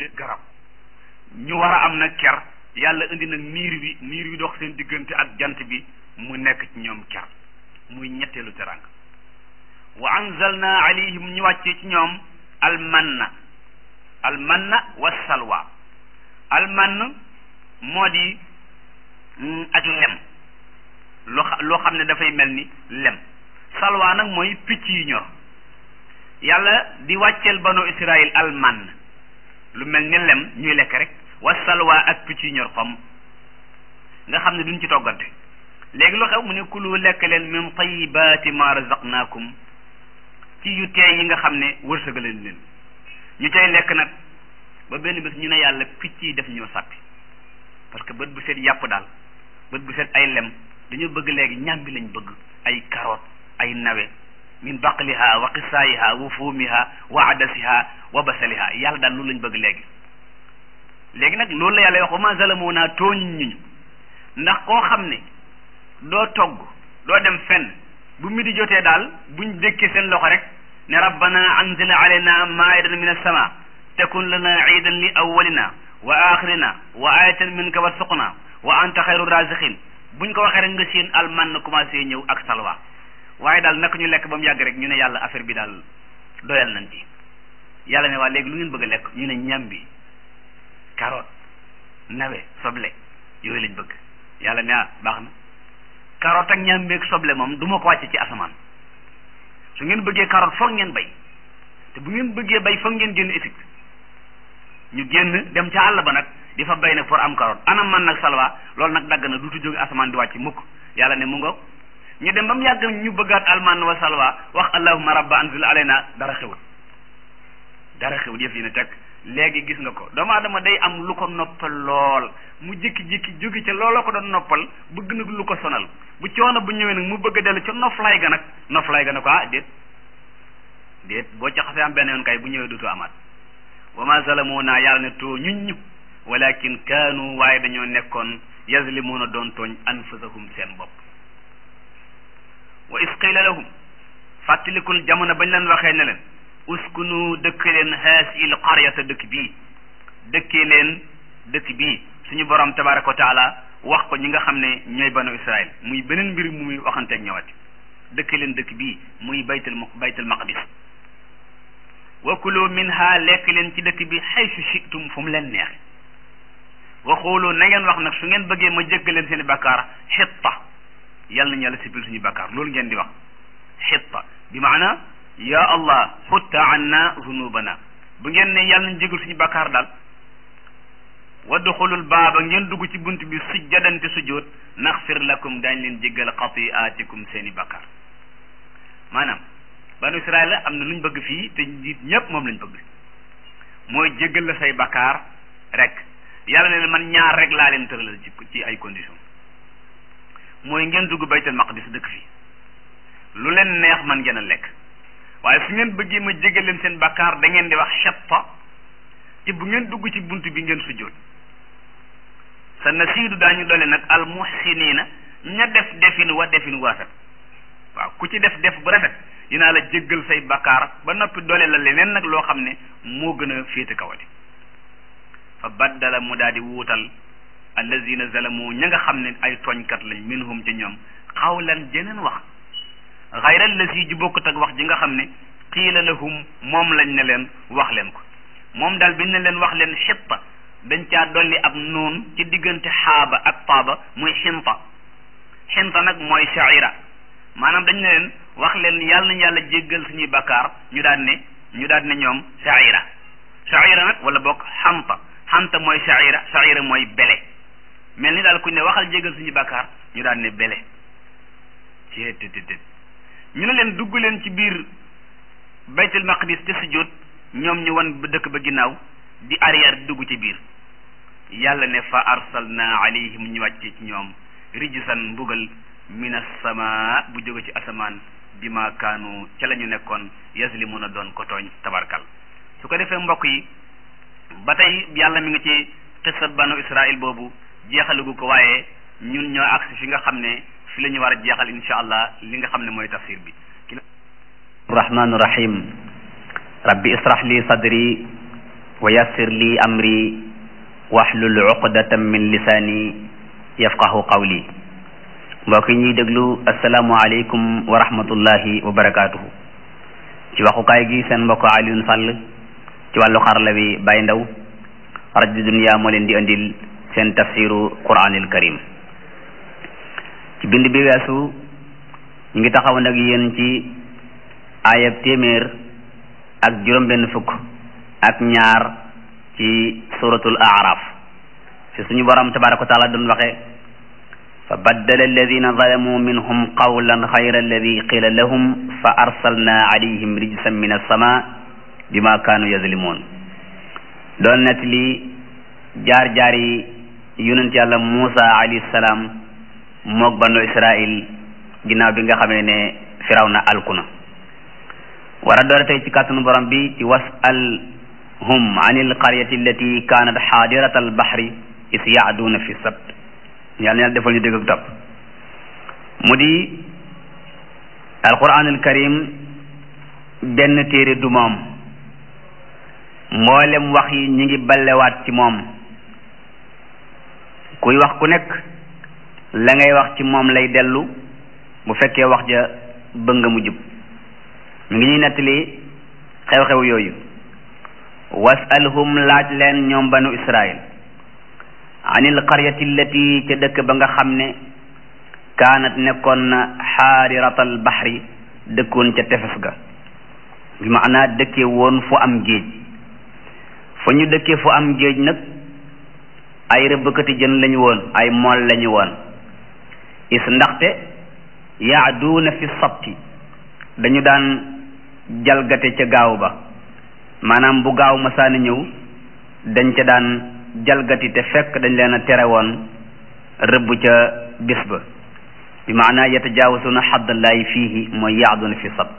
garab ñu war a am nag ker yàlla indi nag niir bi niir bi dox seen diggante ak jant bi mu nekk ci ñoom ker muy ñetteelu teranga wa anzalna alayhim ñu wàccee ci ñoom almanna almanna wa salwa almann moo di ak lem loo loo xam ne dafay mel ni lem salwa nag mooy picc yi ñor yàlla di wàcceel banu israil almann lu mel ni lem ñuy lekk rek wa salwa ak picc yi ñor xom nga xam ne duñ ci toggante léegi lu xew mu ne kulu lekk leen min tayibaati ma razaqnaakum ci yu teey yi nga xam ne wërsëgaleen leen ñu cay lekk nag ba benn bés ñu ne yàlla picc yi def ñoo sàppi parce que bët bu set yàpp daal bët bu set ay lem dañoo bëgg léegi ñàmbi lañ bëgg ay carotte ay nawe min baqliha wa qisaayiha wa fuumiha wa adasiha wa basaliha yàlla daal loolu lañ bëgg léegi léegi nag loolu la yàlla wax wa ma zalamuuna tooñuñ ñu ndax koo xam ne doo togg doo dem fenn bu mi di jotee daal buñ dékkee seen loxo rek ne rabbana anzil alayna maidatan min as-sama takun lana iidan li awwalina wa axirina wa ayatan minka warzuqna wa anta xayru raziqin buñ ko waxee rek nga seen alman na commencé ñëw ak salwa waaye daal naka ñu lekk ba mu yàgg rek ñu ne yàlla affaire bi daal doyal nañ ci yàlla ne waa léegi lu ngeen bëgg a lekk ñu ne ñambi carotte nawe soble yooyu lañ bëgg yàlla ne ah baax na carotte ak ñambi ak soble moom du ma ko wàcce ci asamaan su ngeen bëggee carotte foog ngeen bay te bu ngeen bëggee bay foog ngeen génn Égypte ñu génn dem ca àll ba nag di fa bay nag pour am carotte anam man nag salwa loolu nag dagg na duutu jóge asamaan di wàcc mukk yàlla ne mu ngoog ñu dem ba mu yàgg ñu bëggaat alman wa salwa wax allahumma rabba anzil alayna dara xewut dara xewut yëf yi ne teg léegi gis nga ko doomu aadama day am lu ko noppal lool mu jékki-jékki jóge ca looloo ko doon noppal bëgg nag lu ko sonal bu coono bu ñëwee nag mu bëgg a dellu ca noflaay ga nag noflaay ga ne ko ah déet déet boo ca xasee am benn yoon kay bu ñëwee dutu amaat wa ma zalamuna yàlla ne too ñuñ ñu walakin kaanu waaye dañoo nekkoon yazlimuuna doon tooñ anfusahum seen bopp wa is qila lahum fàttalikul jamono bañ leen waxee ne leen uskunu dëkk leen haasiil qaryata dëkk bii dëkkee leen dëkk bii suñu borom tabaraka wa taala wax ko ñi nga xam ne ñooy banu israil muy beneen mbir mu muy waxanteeg ñëwati dëkk leen dëkk bii muy baytul baytul maqdis wa kulu minha lekk leen ci dëkk bi xaysu shitum fu mu leen neexe wa xoolu na ngeen wax nag su ngeen bëggee ma jéggal leen seen i bakkaar xitta yàlla nañu yàlla sippil suñu bakkaar loolu ngeen di wax xitta bi maana ya allah xutta anna zunubana bu ngeen ne yàlla nañ jégal suñu bakkaar daal wadduxulul baaba ngeen dugg ci bunt bi sujjadante sujjóot naxfir lakum daañ leen jéggal xatiaatikum seen i bakkaar maanaam banu israel am na lu ñu bëgg fii te njiit ñépp moom lañ bëgg mooy jéggal la say bakkaar rek yàlla ne man ñaar rek laa leen tëralal ci ci ay condition mooy ngeen dugg baytal maqdis dëkk fii lu leen neex man ngeen a lekk waaye su ngeen bëggee ma jéggal leen seen bakkaar da ngeen di wax xetta te bu ngeen dugg ci bunt bi ngeen sujjóot sa nasiidu daañu dole nag al muhsiniina ña def defin wa defin wu rafet waaw ku ci def def bu rafet dinaa la jéggal say bakkaar ba noppi dole la leneen nag loo xam ne moo gën a féete kawati fa baddala mu daal di wuutal allazina zalamu ña nga xam ne ay tooñkat lañ minhum ci ñoom xawlan jeneen wax xayra allazi ji bokkut ak wax ji nga xam ne qiila lahum moom lañ ne leen wax leen ko moom daal biñ ne leen wax leen xitta dañ caa dolli ab noon ci diggante xaaba ak taaba muy xinta xinta nag mooy shaira maanaam dañ ne leen wax leen yàlla nañu yàlla jéggal suñuy bakkaar ñu daan ne ñu daan ne ñoom shaira shaira nag wala bokk xanta xanta mooy shaira shaira mooy bele mel ni daal kuñ ne waxal jéggal suñuy bakkaar ñu daan ne bele ci tëdd ñu ne leen dugg leen ci biir baytul maqdis te sujjóot ñoom ñu wan dëkk ba ginnaaw di arrière di dugg ci biir yàlla ne fa arsalna alayhim ñu wàcce ci ñoom rijsan mbugal min as-samaa bu jóge ci asamaan bi ma kaanu ca la ñu nekkoon yazlimuna doon ko tooñ tabarkal su ko defee mbokk yi ba tey yàlla mi ngi ci xissa banu israil boobu jeexalugu ko waaye ñun ñoo agsi fi nga xam ne fi la ñu war a jeexal insha allah li nga xam ne mooy tafsir bi rahmaanu rahim rabbi israh li sadri wa yassir li amri wahlul uqdatan min lisaani yafqahu qawli mbokk yi ñuy déglu asalaamualeykum wa rahmatullahi wa barakaatuhu ci waxukaay gi seen mbokk Alioune Sall ci wàllu xarala bi Baye Ndaw rajo dunya moo leen di andil seen tafsiru quranil karim ci bind bi weesu ñu ngi taxaw nag yéen ci ayab téeméer ak juróom benn fukk ak ñaar ci suratul araf fi suñu borom tabaraka wa taala doon waxe fa baddala alladina zalamu minhum qawlan xayra alladi qila lahum fa arsalna alayhim rijsan min alsama bima kaanu yazlimun doon net li jaar-jaar yi yonent yàlla Muusa alayhi salaam moog banu Israil ginnaaw bi nga xamee ne firawna alkuna war a doore tey ci kàttanu borom bi ci wasalhum an alqaryati allati kaanat xaadirata albahri is yaaduuna fi sabt yàlla na yàlla defal ñu dégg ak topp mu di alquran alkarim benn téere du moom mboolem wax yi ñu ngi ballewaat ci moom kuy wax ku nekk la ngay wax ci moom lay dellu bu fekkee wax ja bëgg nga mu jub mu ngi ñuy nettali xew-xew yooyu wasalhum laaj leen ñoom banu israil anil qaryati allati ca dëkk ba nga xam ne kaanat nekkoon na xaariratal baxri dëkkoon ca tefes ga bi maanaa dëkkee woon fu am géej fa ñu dëkkee fu am géej nag ay rëbbkati jën lañu woon ay mool lañu woon is ndaxte yaaduuna fi sabti dañu daan jalgate ca gaaw ba maanaam bu gaaw masaana ñëw dañ ca daan jalgati te fekk dañ leen a tere woon rëbb ca bis ba bi maanaa yatajaawasuuna xaddallaahi fiihi mooy yaaduuna fi sabt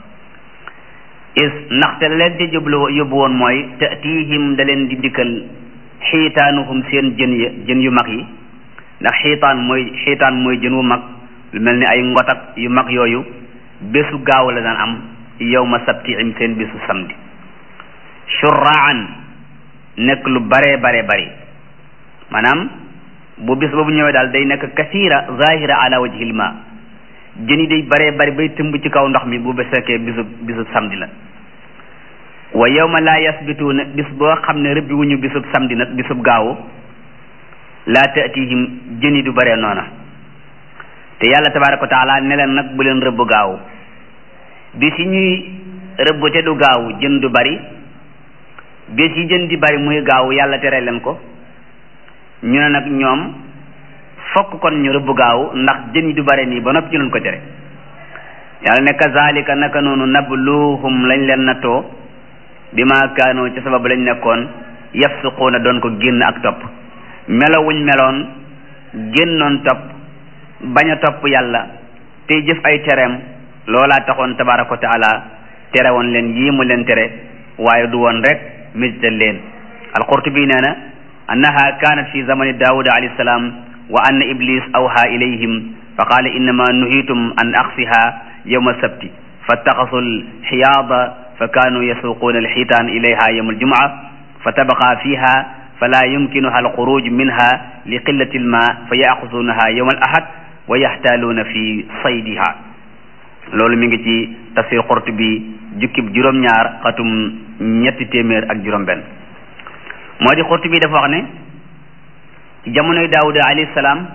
is ndaxte leen ca jublu yóbbu woon mooy tatihim da leen di dikkal xiitaanuhum seen jën ya jën yu mag yi ndax xiitaan mooy xiitaan mooy jën wu mag lu mel ni ay ngotak yu mag yooyu bésu gaaw la daan am yawma sabtihim seen bésu samedi shurraan nekk lu bare bare bari maanaam bu bis boobu ñëwee daal day nekk kasira zahira ala wajhil ma jën yi day bare bari bay tëmb ci kaw ndox mi bu besekee bisu bisu samedi la wa yawma laa yasbituuna bis boo xam ne rëbbi wuñu bisub samedi nag bisub gaawu laa taatihim jën yi du bare noona te yàlla tabaraka wa taala ne leen nag bu leen rëbb gaawu bis yi ñuy rëbb te du gaawu jën du bari bis yi jën di bari muy gaawu yàlla tere leen ko ñu ne nag ñoom fokk kon ñu rëbb gaawu ndax jën yi du bare nii ba noppi ñu leen ko tere yàlla ne kazalika naka noonu nabluhum lañ leen nattoo bi ma kaanoo ci sabab lañ nekkoon yafsuquuna doon ko génn ak topp melo wuñ meloon génnoon topp bañ a topp yàlla tey jëf ay tereem loolaa taxoon tabaraka wa taala tere woon leen yii mu leen tere waaye du woon rek misital leen alqurtubi nee na annaha kaanat fi zamani daawuda alayhi salaam wa anna iblis awha ilayhim fa qaala innama nuhitum an aqsiha yawma sabti fattaxasu alxiyaada fa kaanu yasuquuna alxiitaan ilayha yawma aljumca fa tabaqa fiha fala yumkinuha alxuruj minha li qillati alma fa yaaxusuunaha yawma alahad wa yaxtaaluuna fi saydiha loolu mi ngi ci tafsir Qurtubi jukkib juróom-ñaar xatum ñetti téeméer ak juróom-benn moo di Qurtubi dafa wax ne ci jamonoy Daawuda alayhi salaam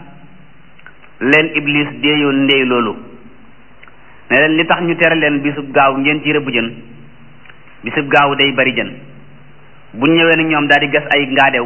leen Iblis deeyoon ndey loolu ne leen li tax ñu tere leen bisub gaaw ngeen ci rëbb jën bisub gaaw day bari jën bu ñëwee nag ñoom daal di gas ay ngaadew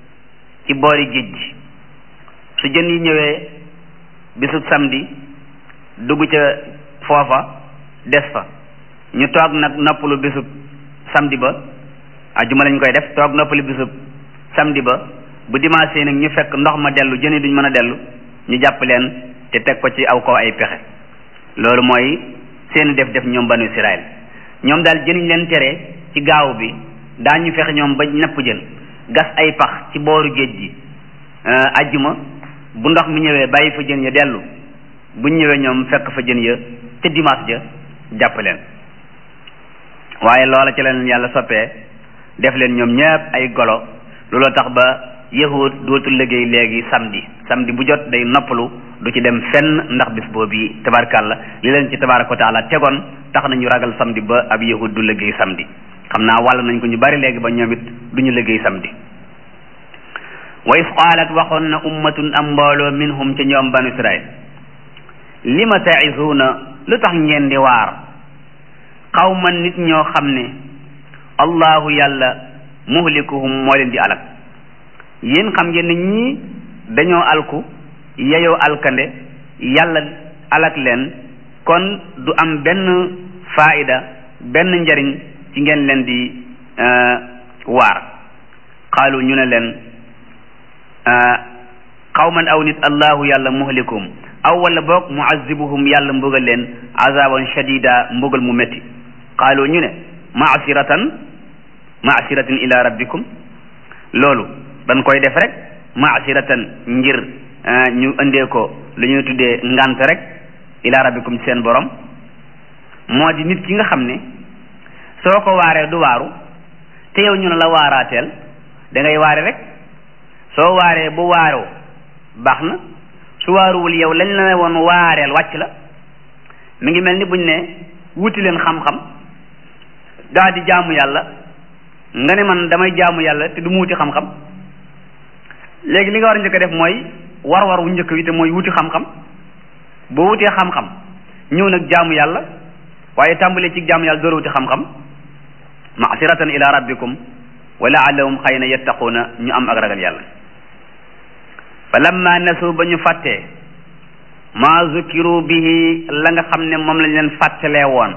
ci boori géej gi su jën yi ñëwee bisub samedi dugg ca foofa des fa ñu toog nag noppalu bisub samedi ba ajuma lañ koy def toog noppalu bisub samedi ba bu dimanche nag ñu fekk ndox ma dellu jën yi duñ mën a dellu ñu jàpp leen te teg ko ci aw kaw ay pexe loolu mooy seeni def def ñoom banu Israël ñoom daal jën yi leen tere ci gaaw bi daañu fexe ñoom ba napp jën gas ay pax ci booru géej gi ajjuma bu ndox mi ñëwee bàyyi fa jën ya dellu buñ ñëwee ñoom fekk fa jën ya ca dimanche ja jàpp leen waaye loola ci leen yàlla soppee def leen ñoom ñëpp ay golo looloo tax ba yahud dootul liggéey léegi samedi samedi bu jot day noppalu du ci dem fenn ndax bis boobu tabarkàlla li leen ci tabaraka wa taala tegoon tax nañu ragal samedi ba ab yahud du liggéey samedi xam naa wàll nañ ko ñu bari léegi ba ñoom it du ñu liggéey samedi wa is qaalat waxoon na ummatun am mbooloo minhum ca ñoom banu israil lima ta'izuuna lu tax ngeen di waar qawman nit ñoo xam ne allahu yàlla muhlikuhum moo leen di alak yéen xam ngeen ne ñii dañoo alku yeyoo alkande yàlla alak leen kon du am benn faida benn njariñ ci ngeen leen di waar qaalu ñu ne leen qawman aw nit allahu yàlla muhlikuhum aw wala boog muazibuhum yàlla mbugal leen azaban shadida mbugal mu métti qaalu ñu ne maasiratan maasiratin ila rabbikum loolu dañ koy def rek maasiratan ngir ñu indee ko lu ñuy tuddee ngant rek ila rabbikum seen borom moo di nit ki nga xam ne soo ko waaree du waaru te yow ñu ne la waaraateel da ngay waare rek soo waaree bu waaroo baax na su waaruwul yow lañ la woon waareel wàcc la mi ngi mel ni buñ ne wuti leen xam-xam daa di jaamu yàlla nga ne man damay jaamu yàlla te du mu wuti xam-xam léegi li nga war a njëkk a def mooy war-war wu njëkk wi te mooy wuti xam-xam boo wutee xam-xam ñëw nag jaamu yàlla waaye tàmbalee ci jaamu yàlla door wuti xam-xam masiratan ila rabbikum wa laallahum xëy na yattaquuna ñu am ak ragal yàlla fa lamma nasu ba ñu fàttee ma zukiru bihi la nga xam ne moom lañ leen fàttalee woon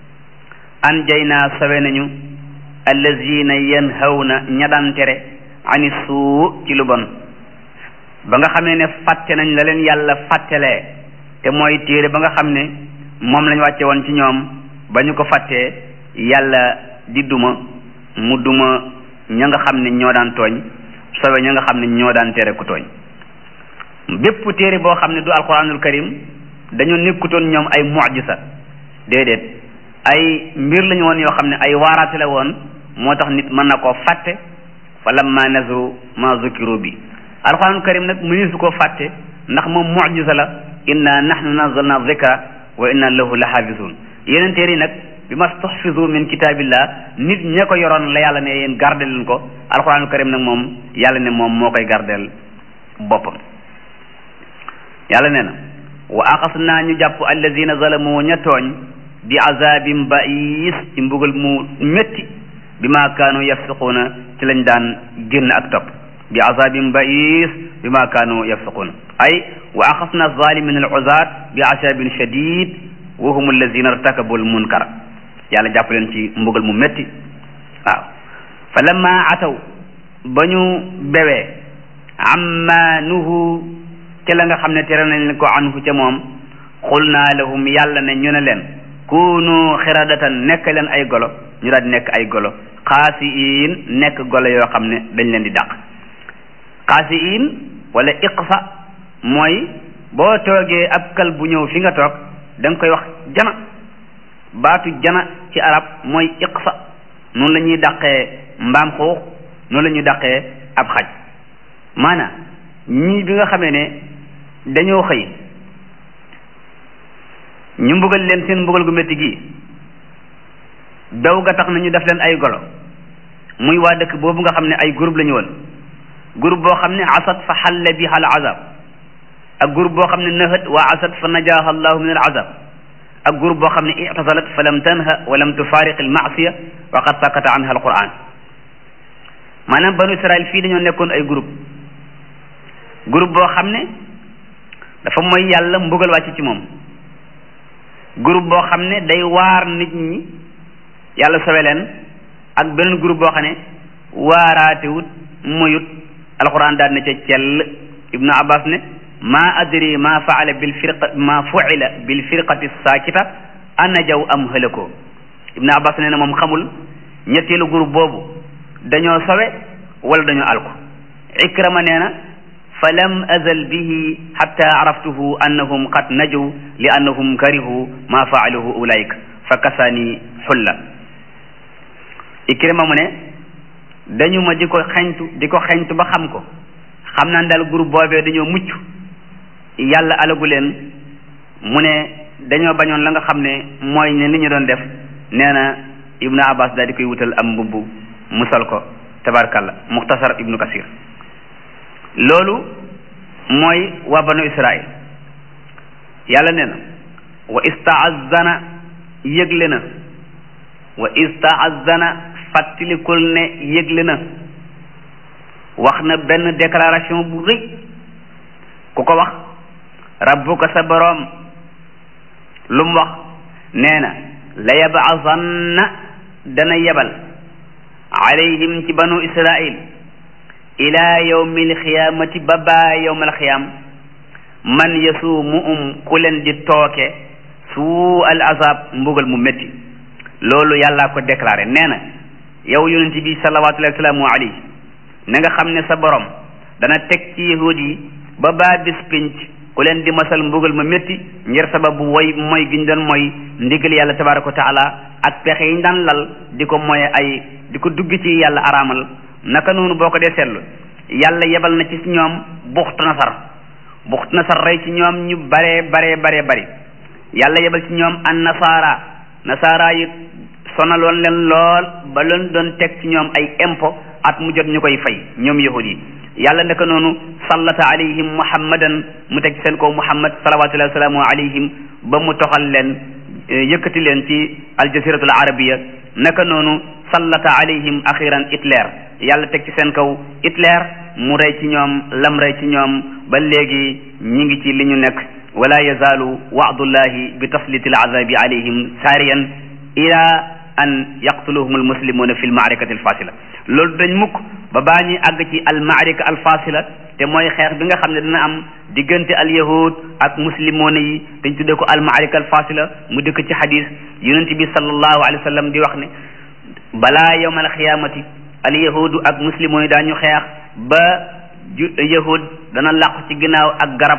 an jay naa sawe nañu allazina yanhawna ña daan tere ani suu ci lu bon ba nga xamee ne fàtte nañ la leen yàlla fàttelee te mooy téere ba nga xam ne moom lañ wàcce woon ci ñoom ba ñu ko fàttee yàlla di duma mu duma ña nga xam ne ñoo daan tooñ sowe ña nga xam ne ñoo daan tere ku tooñ bépp téere boo xam ne du alquranul karim dañoo nekkutoon ñoom ay mujisa déedéet ay mbir lañu woon yoo xam ne ay waaraate la woon moo tax nit mën na koo fàtte fa lamma nasu ma zukiru bi alquranul karim nag mëni su koo fàtte ndax moom mujisa la inna nahnu nazzalna dhikra wa inna lahu la xaafisun yeneen téere yi nag bi ma stuxfizu min kitaabillah nit ña ko yoroon la yàlla ne yéen gardé leen ko alquranul karim nag moom yàlla ne moom moo koy gardeel boppam yàlla nee na wa axas naa ñu jàpp allazina zalamu ña tooñ bi azabin ba'is ci mbugal mu métti bi ma kaanu yafsiquuna ci lañ daan génn ak topp bi azabin ba'is bi ma kaanu yafsiquuna ay wa axas na zalimin al uzat bi asabin shadid wa hum allazina irtakabu al munkar yàlla jàpp leen ci mbugal mu métti waaw fa lamma ataw ba ñu bewee amma nuhu ca la nga xam ne tere nañ ko anhu ca moom xul naa lahum yàlla ne ñu ne leen kunu xiradatan nekk leen ay golo ñu daal di nekk ay golo xaasiin nekk golo yoo xam ne dañ leen di dàq xaasiin wala iqsa mooy boo toogee ab kal bu ñëw fi nga toog da nga koy wax jana baatu jana ci arab mooy iqsa noonu la ñuy dàqee mbaam xuux noonu la ñuy dàqee ab xaj maanaam ñii bi nga xamee ne dañoo xëy ñu mbugal leen seen mbugal gu métti gi daw ga tax na ñu def leen ay golo muy waa dëkk boobu nga xam ne ay groupe la ñu woon groupe boo xam ne asat fa xalla biha al azab ak groupe boo xam ne nahat wa asat fa najaha allahu min al azab ak groupe boo xam ne ictasalat fa lam tanha wa lam tufariq al maasiya wa qad sakata anha al quran maanaam banu israil fii dañoo nekkoon ay groupe groupe boo xam ne dafa mooy yàlla mbugal wàcc ci moom groupe boo xam ne day waar nit ñi yàlla sowe leen ak beneen groupe boo xam ne waaraatewut moyut alquran daal na ca cell ibnu abbas ne ma adri ma faala bil firqa ma fuila bil firqati saakita ana jaw am hëlakoo ibnu abbas nee na moom xamul ñetteelu groupe boobu dañoo sowe wala dañoo alko ikrama nee na fa lam azal bihi xatta araftuhu annahum qad najaw li annahum karihu ma faaluhu ulaik fa kasaani xulla ikrima mu ne dañu ma di ko xeñtu di ko xeñtu ba xam ko xam naa daal groupe boobee dañoo mucc yàlla alagu leen mu ne dañoo bañoon la nga xam ne mooy ne li ñu doon def nee na ibnu abbas daal di koy wutal am mbubb mu sol ko tabarkalla muxtasar ibnu kasir loolu mooy waa banu israil yàlla nee na wa istaazana yëgle na wa istaazana fàttalikul ne yëgle na wax na benn déclaration bu rëy ku ko wax rabbuka sa boroom lu mu wax nee na la yabaasanna dana yebal alayhim ci banu israil ila yawmi alxiyaamati ba baa yawm alxiyaam man yasuumu um ku leen di tooke suu al azab mbugal mu métti loolu yàllaa ko déclaré nee na yow yonent bi salawatullahi wa salaamu alayhi na nga xam ne sa borom dana teg ci yahud yi ba baa bis pinc ku leen di masal mbugal ma métti ngir sababu woy mooy gi ñu doon mooy ndigal yàlla tabaraka wa taala ak pexe yi ñu daan lal di ko moye ay di ko dugg ci yàlla araamal naka noonu boo ko dee seetlu yàlla yebal na ci ñoom buxtu nasar buxtu nasar rey ci ñoom ñu baree baree baree bari yàlla yebal ci ñoom an nasaara nasaara yi sonaloon leen lool ba leen doon teg ci ñoom ay impôt at mu jot ñu koy fay ñoom yahud yi yàlla naka noonu sallata alayhim muhammadan mu teg seen kaw muhammad salawatullahi wa salaamu alayhim ba mu toxal leen yëkkati leen ci aljaziratul arabiya naka noonu sallata alayhim axiran Hitler yàlla teg ci seen kaw Hitler mu rey ci ñoom lam rey ci ñoom ba léegi ñi ngi ci li ñu nekk wala yazaalu waadullahi bi tasliti al azabi alayhim saariyan ila an yaqtuluhum almuslimuna fi lmaarikati alfasila loolu dañ mukk ba baa ñuy àgg ci almaarika alfasila te mooy xeex bi nga xam ne dina am diggante alyahud ak muslimoona yi dañ tuddee ko almaarika alfasila mu dëkk ci xadis yonent bi sallallahu alayhi wa sallam di wax ne balaa yawma alxiyaamati alyahudu ak muslimoon yi daañu xeex ba ju yahud dana làqu ci ginnaaw ak garab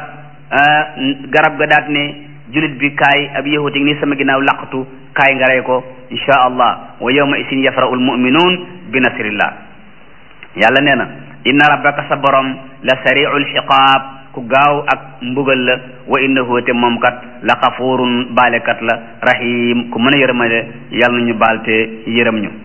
garab ga daat ne julit bi kaay ab yahud yi ni sama ginnaaw làqatu kaay nga rey ko insha allah wa yawma isin yafra'u almu'minuun bi nasrillah yàlla nee na inna rabbaka sa borom la sari'ul xiqaab ku gaaw ak mbugal la wa innahu te moom kat la xafuurun baalekat la rahim ku mën a yërëmale yàlla nañu baal te yërëm ñu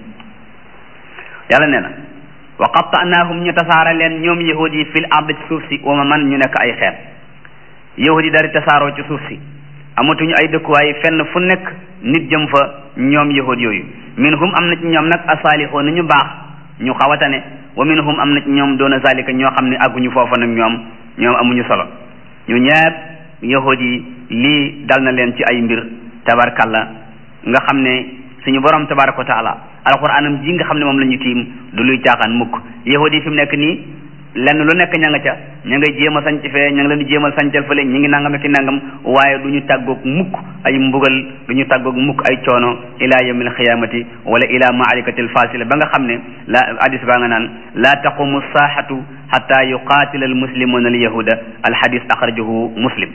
yàlla nee na wa qatta'naahum ñu tasaara leen ñoom yahud yi fil ard ci suuf si wa ma man ñu nekk ay xeet yahud yi dari tasaaroo ci suuf si amatuñu ay dëkkuwaay fenn fu nekk nit jëm fa ñoom yahud yooyu minhum am na ci ñoom nag asaalixoo na ñu baax ñu xawatane wa minhum am na ci ñoom doona zalika ñoo xam ne àgguñu foofa nag ñoom ñoom amuñu solo ñu ñepp yahud yi lii dal na leen ci ay mbir tabarkalla nga xam ne suñu borom tabaraka wa taala alquranam ji nga xam ne moom la ñu tiim du luy caaxaan mukk yahud yi fi mu nekk nii lenn lu nekk ña nga ca ña ngay jéem a sanc fee ña ngi leen di jéemal sancal fële ñi ngi nangam ki nangam waaye du ñu tàggoog mukk ay mbugal du ñu tàggoog mukk ay coono ila yawmil xiyaamati wala ila maarikatil fasila ba nga xam ne la hadis baa nga naan la taqumu saaxatu xata yuqaatila almuslimuna alyahuda alxadis axrajahu muslim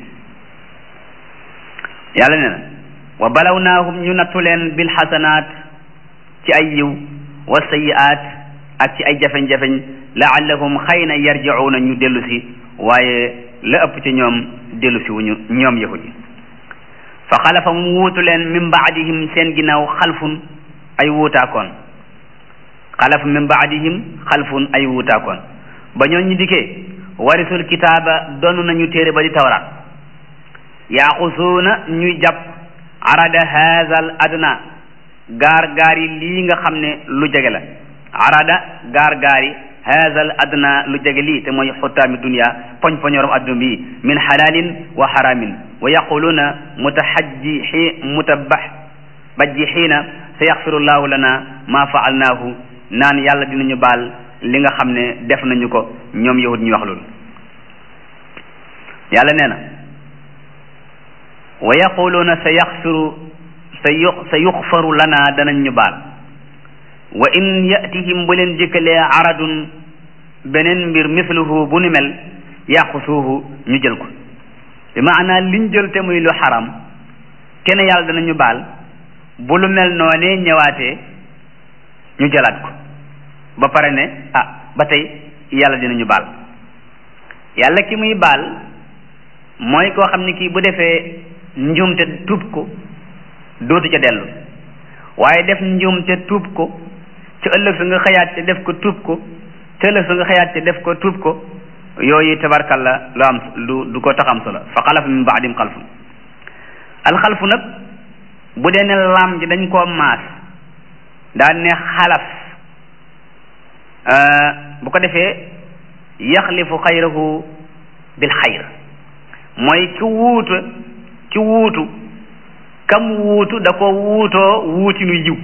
yàlla nee na wa balawnaahum ñu nattu leen bil xasanaat ci ay yiw wa sayiaat ak ci ay jafeñ-jafeñ laallahum xëy na yarjicuuna ñu dellu si waaye la ëpp ci ñoom dellu si wuñu ñoom yahud yi fa xalafa mu wuutu leen min baadihim seen ginnaaw xalfun ay wuutaakoon xalafa min baadihim xalfun ay wuutaakoon ba ñoo ñu dikkee warisul kitaaba donn nañu téere ba di tawraat yaaxusuuna ñuy jàpp arada haazal adna gaar gaar yi lii nga xam ne lu jege la arada gaar gaar yi haazal adna lu jege lii te mooy xuttaami dunia poñ poñorom adduna bi min xalaalin wa xaraamin wa yaquluuna mutahajji mutabax bajjixiina sa yaxfiru llahu lana ma faalnaahu naan yàlla dinañu baal li nga xam ne def nañu ko ñoom yahud ñu wax loolu yàlla nee na wa yaquluuna sa yaxfiru sa yu sa yuxfaru lana danañ ñu baal wa in yatihim bu leen jëkkalee aradun beneen mbir misluhu bu ni mel yaqusuuhu ñu jël ko bi maanaa liñ jël te muy lu xaram kenn yàlla danañu baal bu lu mel noonee ñëwaatee ñu jëlaat ko ba pare ne ah ba tey yàlla dinañu baal yàlla ki muy baal mooy koo xam ni kii bu defee njuumte tuub ko dootu ca dellu waaye def njuumte tuub ko ci ëllëg sa nga xëyaat ca def ko tuub ko ci ëllëg sa nga xëyaat ca def ko tuub ko yooyu tabarkalla lu am lu du ko tax am solo fa xalafa min baadim xalfun alxalfu nag bu dee ne laam ji dañ koo maas daan ne xalaf bu ko defee yaxlifu xayrahu bil xayr mooy ki wuutu ki wuutu kam wuutu da ko wuutoo wuutinu yiw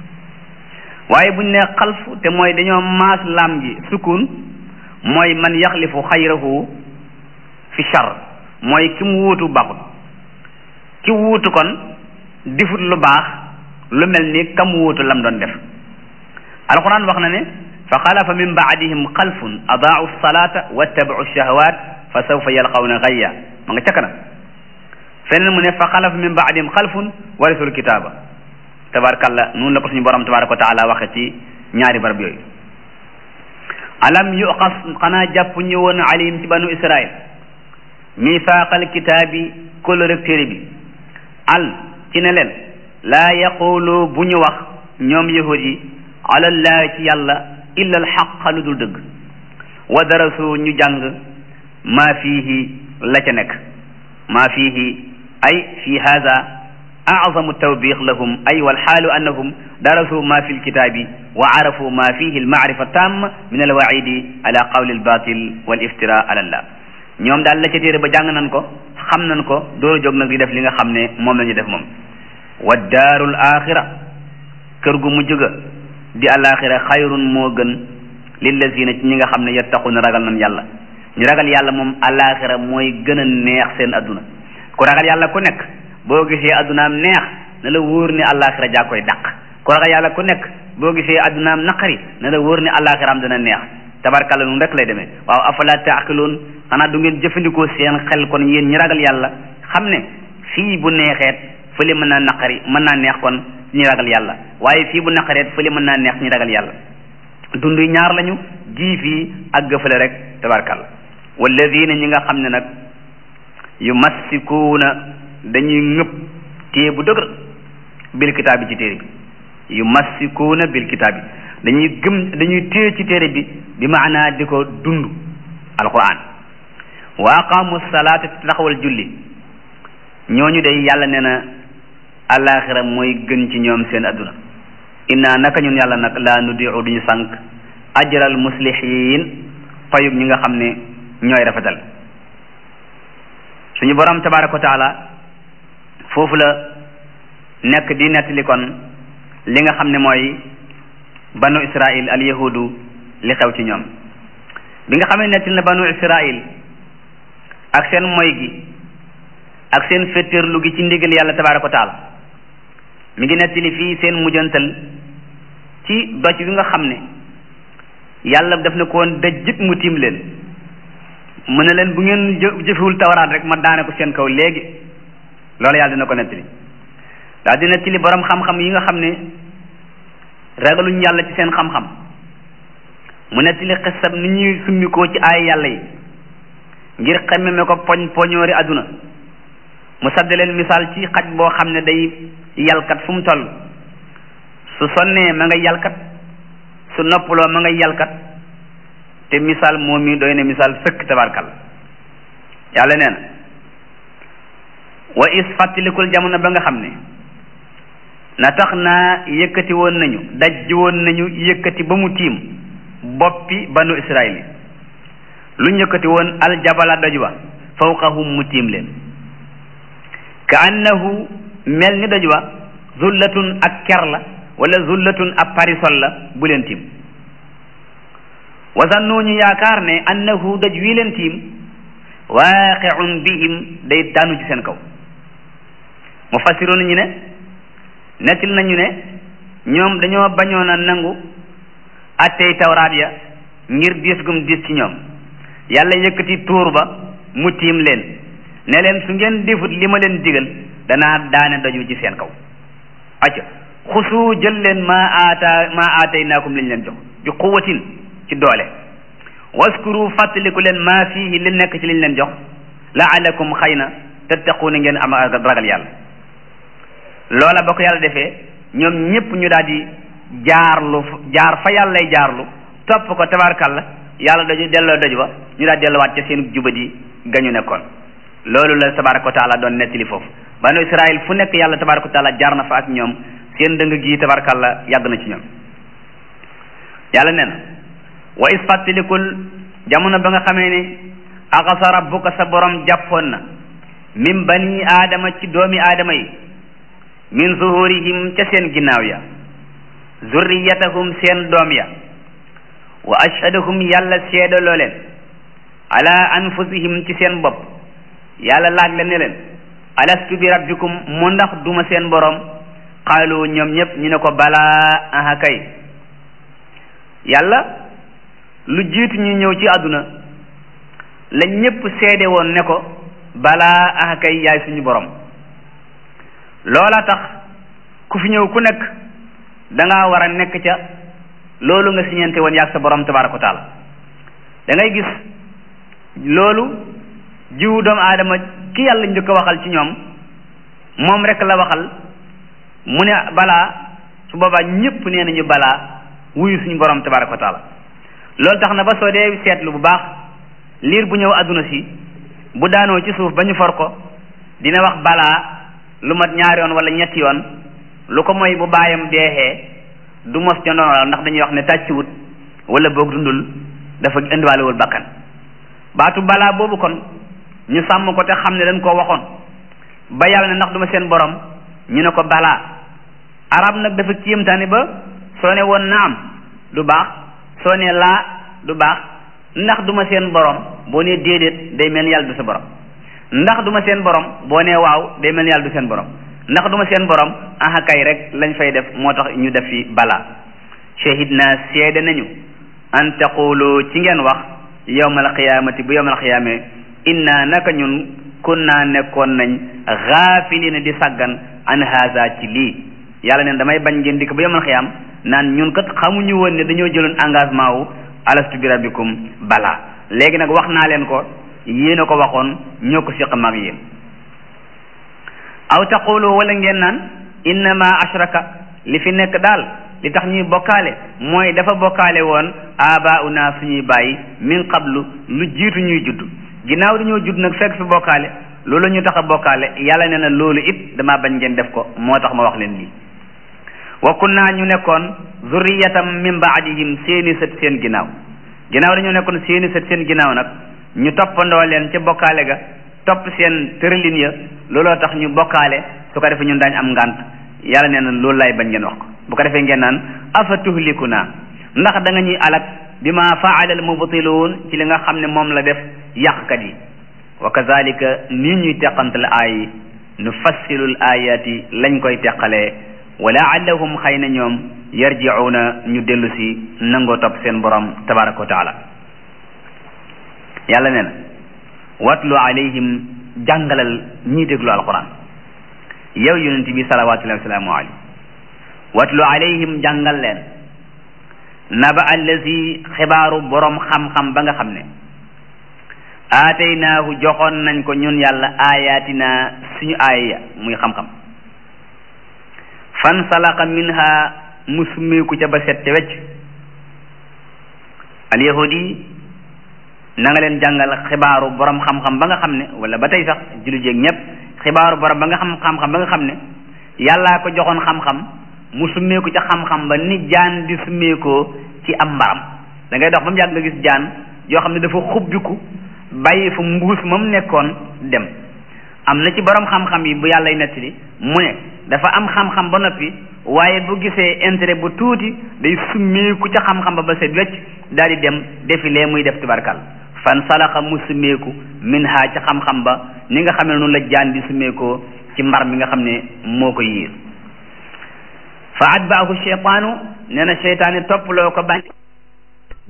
waaye buñ ne xalfu te mooy dañoo maas laam ji sukun mooy man yaxlifu xayrahu fi char mooy ki mu wuutu baaxut ki wuutu kon difut lu baax lu mel ni kam wuutu lam doon def alquran wax na ne fa xalafa min baadihim xalfun adaau salata wattabau shahawat fa sawfa yalqawna gayya ma nga ca kanam feneen mu ne fa xalafa min baadihim xalfun warisul kitaaba tabarakalla noonu la ko suñu borom tabaraka wa taala waxe ci ñaari barab yooyu alam yuqas xanaa jàpp ñu woon alim ci banu israil misaaqal kitaabi kóllëre téere bi al ci ne leen laa yaqulu bu ñu wax ñoom yahud yi alallahi ci yàlla illa alxaq lu dul dëgg wa darasu ñu jàng maa fiihi la ca nekk maa fiihi ay fi hada azamu tawbiq lahum ay walxaalu annahum darasu ma fi lkitaabi wa arafu ma fihi almaarifa tam min alwaidi ala qawli albatil wal iftira ala allah ñoom daal la ca téere ba jàng nañ ko xam nañ ko dooru jóg nag di def li nga xam ne moom la ñu def moom wa daarul axira kër gu mujj ga di alaxira xayrun moo gën lillazina ci ñi nga xam ne yattaquna ragal nañ yàlla ñu ragal yàlla moom alaxira mooy gën a neex seen adduna ku ragal yàlla ku nekk boo gisee addunaam neex na la wóor ni alaxira jaa koy dàq ku ragal yàlla ku nekk boo gisee addunaam naqari na la wóor ni alaxiraam dana neex tabarkalla nun rek lay demee waaw afala taaqiloon xanaa du ngeen jëfandikoo seen xel kon yéen ñi ragal yàlla xam ne fii bu neexeet fële mën naa naqari mën naa neex kon ñi ragal yàlla waaye fii bu naqareet fële mën naa neex ñi ragal yàlla dund ñaar lañu gii fii ak gëfale rek tabarkalla walladina ñi nga xam ne nag yu massikuuna dañuy ngëpp téye bu dëgër bil kitaab bi ci téere bi yu massikuuna bil kitaab bi dañuy gëm dañuy téye ci téere bi bi maanaa di ko dund alquran wa aqaamu salaata taxawal julli ñooñu day yàlla nee na alaxira mooy gën ci ñoom seen adduna inna naka ñun yàlla nag laa nudiu duñu sànq ajral muslihin payub ñi nga xam ne ñooy rafetal suñu borom tabaraka wa taala foofu la nekk di nettali kon li nga xam ne mooy banu israil al yahudu li xew ci ñoom bi nga xam ne nettali na banu israil ak seen moy gi ak seen féttéerlu gi ci ndigal yàlla tabaraka wa taala mi ngi nettali fii seen mujjantal ci doj bi nga xam ne yàlla daf ne ko woon dajjit mu tiim leen mu ne leen bu ngeen jëfewul tawaraat rek ma daane ko seen kaw léegi loolu yàlla dina ko nettali daal di nettali borom xam-xam yi nga xam ne ragaluñ yàlla ci seen xam-xam mu nettali xisab ni ñuy summikoo ci ay yàlla yi ngir xemmeme ko poñ poñoori àdduna mu sadde leen misaal ci xaj boo xam ne day yalkat fu mu toll su sonnee ma nga yalkat su noppaloo ma nga yalkat te misaal moom mi doy na misaal sëkk tabarkal yàlla nee na wa is fàttalikul jamono ba nga xam ne na tax naa yëkkati woon nañu dajji woon nañu yëkkati ba mu tiim boppi banu israil yi lu ñu yëkkati woon aljabala doj wa fawqahum mu tiim leen ka annahu mel ni doj wa zullatun ak ker la wala zullatun ab parisol la bu leen tiim wasannu ñu yaakaar ne annahu doj wii leen tiim waaqiun bihim day daanu ci seen kaw mu fassiroon ñu ne nettil nañu ne ñoom dañoo bañoon a nangu attey tawraat ya ngir diis gum diis ci ñoom yàlla yëkkati tuur ba mu tiim leen ne leen su ngeen defut li ma leen digal danaa daane doj wi ci seen kaw acca xusu jël leen maa aata maa aataynaakum liñ leen jox bi quwatin ci doole waskuru fàttaliku leen maa fiihi li nekk ci liñ leen jox laalakum xëy na tattaquuna ngeen am ragal yàlla loola ba ko yàlla defee ñoom ñëpp ñu daal di jaarlu jaar fa yàllay jaarlu topp ko tabarkalla yàlla daju delloo daju ba ñu daal delluwaat ca seen jubadi gañu nekkoon loolu la tabaraka wa taala doon nettali foofu banu israil fu nekk yàlla tabaraka wa taala jaar na fa ak ñoom seen dëng gi tabarakalla yàgg na ci ñoom yàlla nee na wa is fàttalikul jamono ba nga xamee ne axasa rabbuka sa borom jàppoon na min bani aadama ci doomi aadama yi min zuhurihim ca seen ginnaaw ya zurriyatahum seen doom ya wa ashhadahum yàlla seedaloo leen ala anfusihim ci seen bopp yàlla laaj la ne leen alastu bi rabbikum mu ndax duma seen borom qaalu ñoom ñëpp ñu ne ko balaa aha kay yàlla lu jiitu ñu ñëw ci àdduna la ñëpp seede woon ne ko balaa aha kay yaay suñu borom loola tax ku fi ñëw ku nekk da ngaa war a nekk ca loolu nga siñente woon yaag sa borom tabaraka wa taala da ngay gis loolu jiwu doomu aadama ki yàlla njëkk a waxal ci ñoom moom rek la waxal mu ne balaa su boobaa ñëpp nee nañu balaa wuyu suñu borom tabaraka wa taala loolu tax na ba soo dee seetlu bu baax liir bu ñëw àdduna si bu daanoo ci suuf ba ñu for ko dina wax balaa lu mat ñaari yoon wala ñetti yoon lu ko mooy bu baayam deexee du mos ca ndono ndax dañuy wax ne tàcciwut wala boog dundul dafa indiwaalewul bakkan baatu balaa boobu kon ñu sàmm ko te xam ne dañ koo waxoon ba yàlla ne ndax duma seen borom ñu ne ko balaa arab nag dafa kéemtaane ba soo ne woon naam du baax soo ne laa du baax ndax duma seen borom boo nee déedéet day mel ni yàlla du sa borom ndax duma seen borom boo nee waaw day mel ni yàlla du seen borom ndax duma seen borom aha kay rek lañ fay def moo tax ñu def fi balaa shahid naa seede nañu an taqulu ci ngeen wax yawmal qiyaamati bu yawmal qiyaame inna naka ñun kunna nekkoon nañ gaafilina di saggan an haza ci lii yàlla neen damay bañ ngeen dikk bu yawmal qiyaam naan ñun kat xamuñu woon ne dañoo jëloon engagement wu alastu bi rabbikum balaa léegi nag wax naa leen ko yéen a ko waxoon ñoo ko siq mag yéen aw taqulu wala ngeen naan innama ashraka li fi nekk daal li tax ñuy bokkaale mooy dafa bokkaale woon abauna suñuy bàyyi min qablu lu jiitu ñuy judd ginnaaw dañoo judd nag fekk fi bokkaale loolu ñu tax a bokkaale yàlla nee na loolu it damaa bañ ngeen def ko moo tax ma wax leen lii wa kunna ñu nekkoon zurriyatam min baadihim seeni sët seen ginnaaw ginnaaw dañoo nekkoon seeni sët seen ginnaaw nag ñu toppandoo leen ca bokkaale ga topp seen tërëlin ya looloo tax ñu bokkaale su ko defee ñun daañ am ngànt yàlla nee na loolu lay bañ ngeen wax ko bu ko defee ngeen naan afa tuhlikuna ndax da nga ñuy alak bi ma faala al mubtiluun ci li nga xam ne moom la def yàqkat yi wa kazalika nii ñuy teqantal aay nu fassilul ayati lañ koy teqalee wa laallahum xëy na ñoom yarjiuna ñu dellu si nangoo topp seen borom tabaraka wa taala yàlla nee na watlu alayhim jàngalal ñii déglu alquran yow yonent bi salawatullahi wasalaamu alayhi watlu alayhim jàngal leen naba allazi xibaaru borom xam-xam ba nga xam ne aataynaahu joxoon nañ ko ñun yàlla ayatina suñu aaya muy xam-xam fan salaqa minha mu summeeku ca ba set ca wecc al yahudi na nga leen jàngal xibaaru borom xam-xam ba nga xam ne wala ba tey sax julli jéeg ñëpp xibaaru borom ba nga xam xam-xam ba nga xam ne yàllaa ko joxoon xam-xam mu summeeku ca xam-xam ba ni jaan di summeekoo ci am mbaram da ngay dox ba mu yàgg nga gis jaan yoo xam ne dafa xubbiku bàyyi fa mbuus ma mu nekkoon dem am na ci borom xam-xam yi bu yàllay nettali mu ne dafa am xam-xam ba noppi waaye bu gisee intérêt bu tuuti day summeeku ca xam-xam ba ba set wecc daal di dem defi lee muy def tubarkal fan salaxa mu summeeku min ha ca xam-xam ba ni nga xam ne noonu la jaan di summeekoo ci mbar mi nga xam ne moo ko yiir fa atbaahu cheytaanu nee na cheytaani topp loo ko bañ